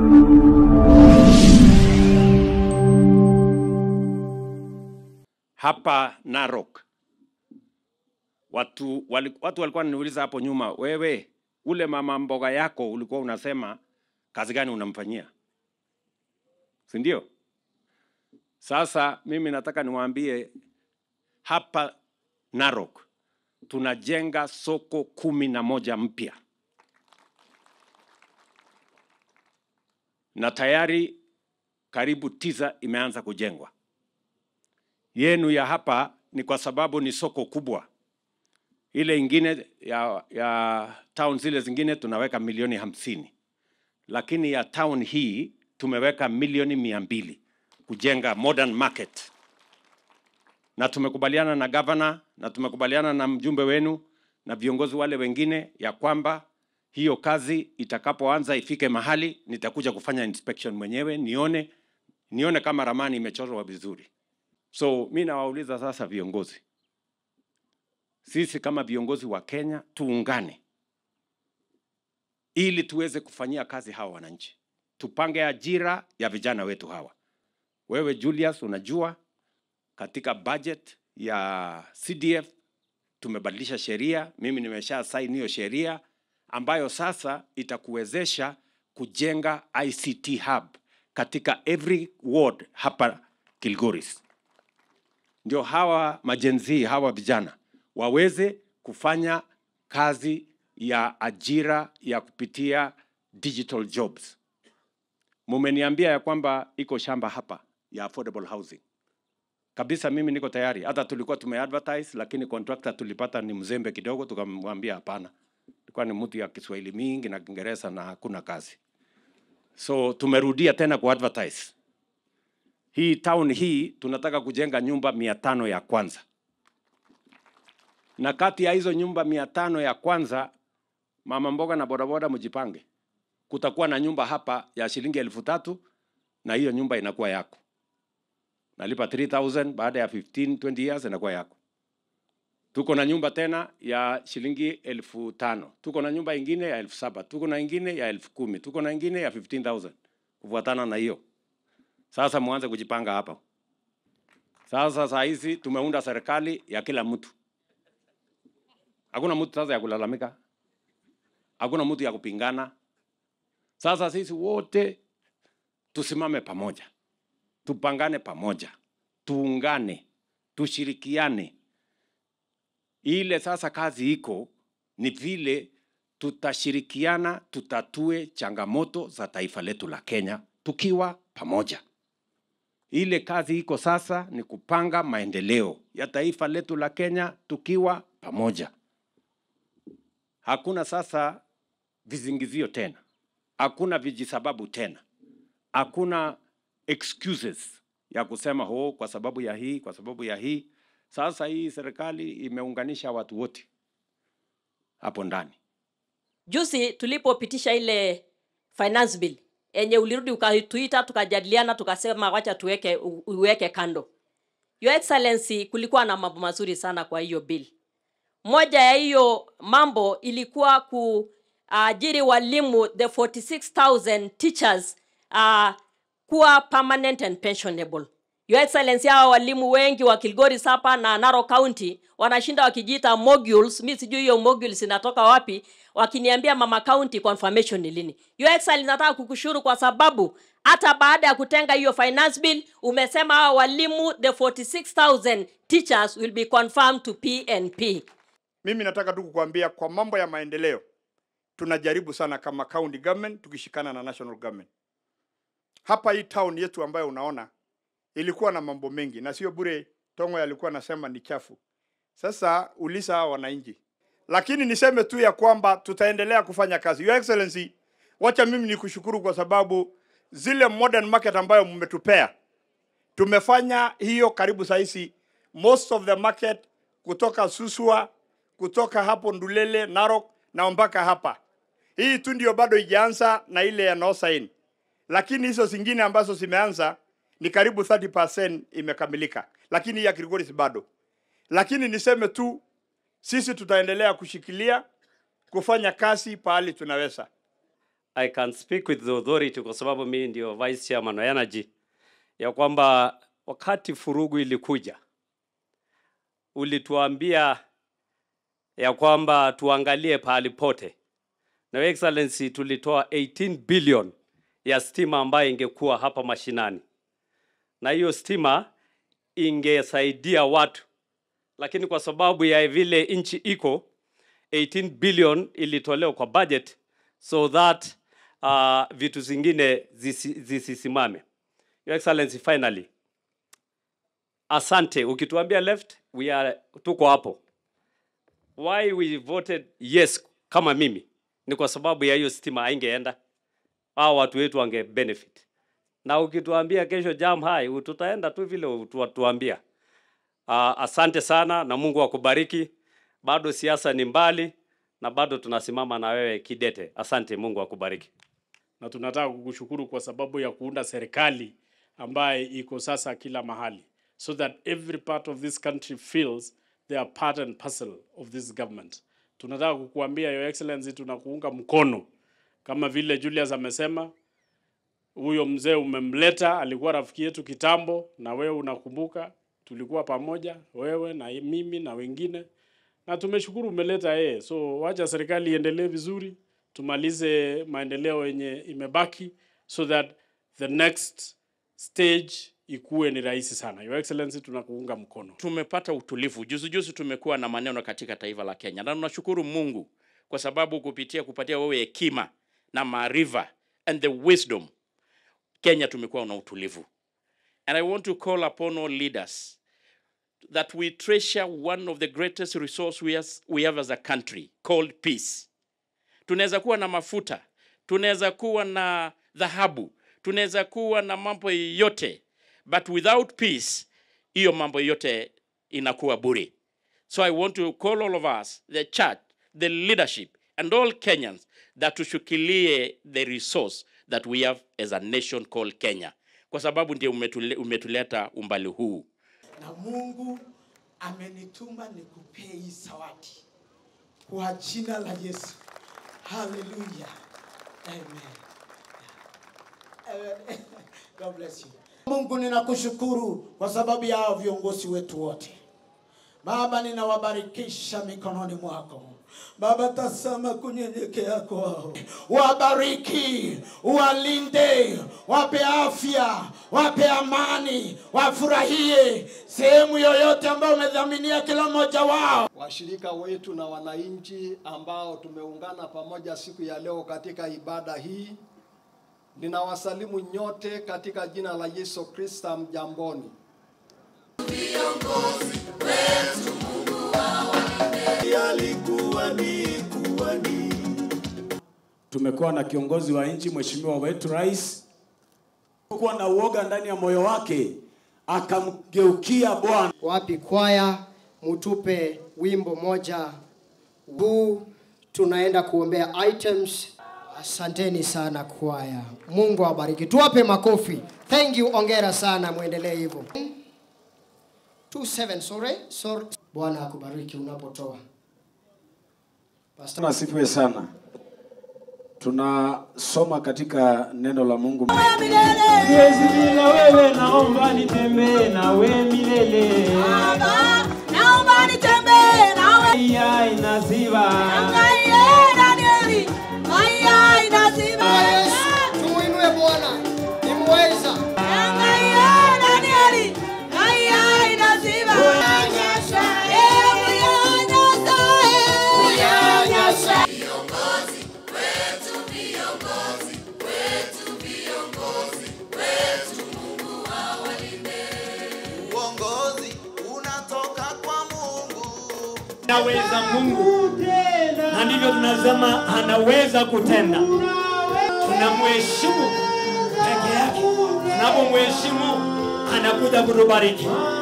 hapa Narok watu, wali, watu walikuwa wananiuliza hapo nyuma, wewe ule mama mboga yako ulikuwa unasema kazi gani unamfanyia, si ndio? Sasa mimi nataka niwaambie hapa Narok tunajenga soko kumi na moja mpya na tayari karibu tisa imeanza kujengwa. Yenu ya hapa ni kwa sababu ni soko kubwa. Ile ingine ya, ya town zile zingine tunaweka milioni hamsini, lakini ya town hii tumeweka milioni mia mbili kujenga modern market, na tumekubaliana na governor na tumekubaliana na mjumbe wenu na viongozi wale wengine ya kwamba hiyo kazi itakapoanza ifike mahali nitakuja kufanya inspection mwenyewe nione nione kama ramani imechorwa vizuri. So mi nawauliza sasa viongozi, sisi kama viongozi wa Kenya tuungane ili tuweze kufanyia kazi hawa wananchi, tupange ajira ya vijana wetu hawa. Wewe Julius, unajua katika budget ya CDF tumebadilisha sheria, mimi nimesha sign hiyo sheria ambayo sasa itakuwezesha kujenga ICT hub katika every ward hapa Kilgoris, ndio hawa majenzi hawa vijana waweze kufanya kazi ya ajira ya kupitia digital jobs. Mumeniambia ya kwamba iko shamba hapa ya affordable housing kabisa. Mimi niko tayari, hata tulikuwa tumeadvertise, lakini contractor tulipata ni mzembe kidogo, tukamwambia hapana, ilikuwa ni mtu ya Kiswahili mingi na Kiingereza na hakuna kazi, so tumerudia tena ku advertise hii town hii tunataka kujenga nyumba mia tano ya kwanza, na kati ya hizo nyumba mia tano ya kwanza, mama mboga na bodaboda mjipange, kutakuwa na nyumba hapa ya shilingi elfu tatu na hiyo nyumba inakuwa yako, nalipa 3000 baada ya 15 20 years inakuwa yako. Tuko na nyumba tena ya shilingi elfu tano tuko na nyumba ingine ya elfu saba tuko na ingine ya elfu kumi tuko na ingine ya 15000 kufuatana na hiyo. Sasa muanze kujipanga hapa. Sasa saa hizi tumeunda serikali ya kila mtu, hakuna mtu sasa ya kulalamika, hakuna mtu ya kupingana. Sasa sisi wote tusimame pamoja, tupangane pamoja, tuungane, tushirikiane. Ile sasa kazi iko ni vile tutashirikiana, tutatue changamoto za taifa letu la Kenya tukiwa pamoja. Ile kazi iko sasa ni kupanga maendeleo ya taifa letu la Kenya tukiwa pamoja. Hakuna sasa vizingizio tena, hakuna vijisababu tena, hakuna excuses ya kusema ho, kwa sababu ya hii, kwa sababu ya hii. Sasa hii serikali imeunganisha watu wote hapo ndani. Juzi tulipopitisha ile finance bill enye ulirudi ukatuita tukajadiliana tukasema wacha tuweke u- uweke kando. Your Excellency, kulikuwa na mambo mazuri sana kwa hiyo bill. Moja ya hiyo mambo ilikuwa kuajiri walimu the 46000 teachers uh, kuwa permanent and pensionable. Your Excellency, hawa walimu wengi wa Kilgoris hapa na Narok County wanashinda wakijiita modules. Mi sijui hiyo modules inatoka wapi, wakiniambia mama county confirmation ni lini. Your Excellency, nataka kukushukuru kwa sababu hata baada ya kutenga hiyo finance bill umesema hawa walimu the 46000 teachers will be confirmed to PNP. Mimi nataka tu kukuambia kwa mambo ya maendeleo tunajaribu sana kama county government tukishikana na national government. Hapa hii town yetu ambayo unaona ilikuwa na mambo mengi na sio bure. Tongo alikuwa anasema ni chafu. Sasa ulisa hawa wananchi, lakini niseme tu ya kwamba tutaendelea kufanya kazi. Your Excellency, wacha mimi nikushukuru kwa sababu zile modern market ambayo mmetupea tumefanya hiyo karibu sahizi most of the market kutoka Suswa, kutoka hapo Ndulele, Narok na mpaka hapa. Hii tu ndio bado ijaanza na ile ya Nosain, lakini hizo zingine ambazo zimeanza ni karibu 30% imekamilika, lakini hii ya Kilgoris bado. Lakini niseme tu sisi tutaendelea kushikilia kufanya kazi pahali tunaweza. I can speak with the authority kwa sababu mimi ndio vice chairman wa energy ya kwamba wakati furugu ilikuja ulituambia ya kwamba tuangalie pahali pote na Your excellency tulitoa 18 billion ya stima ambayo ingekuwa hapa mashinani na hiyo stima ingesaidia watu lakini kwa sababu ya vile nchi iko 18 billion ilitolewa kwa budget so that uh, vitu zingine zisi- zisisimame. Your Excellency, finally, asante. Ukituambia left, we are tuko hapo. Why we voted yes kama mimi ni kwa sababu ya hiyo stima haingeenda, hao watu wetu wange benefit. Na ukituambia kesho jam high, tutaenda tu vile utuambia. Uh, asante sana na Mungu akubariki. Bado siasa ni mbali na bado tunasimama na wewe kidete. Asante, Mungu akubariki. na tunataka kukushukuru kwa sababu ya kuunda serikali ambaye iko sasa kila mahali so that every part of this country feels they are part and parcel of this government. Tunataka kukuambia Your Excellency, tunakuunga mkono kama vile Julius amesema. Huyo mzee umemleta, alikuwa rafiki yetu kitambo, na wewe unakumbuka, tulikuwa pamoja, wewe na mimi na wengine, na tumeshukuru umeleta yeye. So wacha serikali iendelee vizuri, tumalize maendeleo yenye imebaki so that the next stage ikuwe ni rahisi sana. Your Excellency, tunakuunga mkono. tumepata utulivu. Juzi juzi tumekuwa na maneno katika taifa la Kenya, na tunashukuru Mungu kwa sababu kupitia kupatia wewe hekima na maarifa and the wisdom, Kenya tumekuwa na utulivu. And I want to call upon all leaders that we treasure one of the greatest resource we, has, we have as a country called peace. Tunaweza kuwa na mafuta, tunaweza kuwa na dhahabu, tunaweza kuwa na mambo yote, but without peace, hiyo mambo yote inakuwa bure. So I want to call all of us, the church, the leadership, and all Kenyans that tushikilie the resource that we have as a nation called Kenya, kwa sababu ndio umetule, umetuleta umbali huu. na Mungu amenituma nikupee hii zawadi kwa jina la Yesu. Haleluya. Amen. Amen. God bless you. Mungu ninakushukuru kwa sababu ya hao viongozi wetu wote. Baba, ninawabarikisha mikononi mwako. Baba, tazama kunyenyekea kwao, wabariki, walinde, wape afya, wape amani, wafurahie sehemu yoyote ambayo umedhaminia kila mmoja wao. washirika wetu na wananchi ambao tumeungana pamoja siku ya leo katika ibada hii. Ninawasalimu nyote katika jina la Yesu Kristo. Mjamboni. Tumekuwa na kiongozi wa nchi, mheshimiwa wetu rais, kuwa na uoga ndani ya moyo wake, akamgeukia Bwana. wapi kwaya mutupe wimbo moja huu tunaenda kuombea items asanteni sana kwaya mungu awabariki tuwape makofi thank you ongera sana mwendelee hivyo 27 sorry sorry bwana akubariki unapotoa Pastor. Asifiwe sana. Tunasoma katika neno la Mungu. Siwezi bila wewe, naomba nitembee nawe milele. Naomba nitembee nawe. Aya inasiba. Yesu, tumuinue bwana nimweza Uongozi unatoka kwa Mungu. Naweza Mungu, na ndivyo tunasema anaweza kutenda. Tunamheshimu peke yake, tunapomheshimu anakuja kutubariki.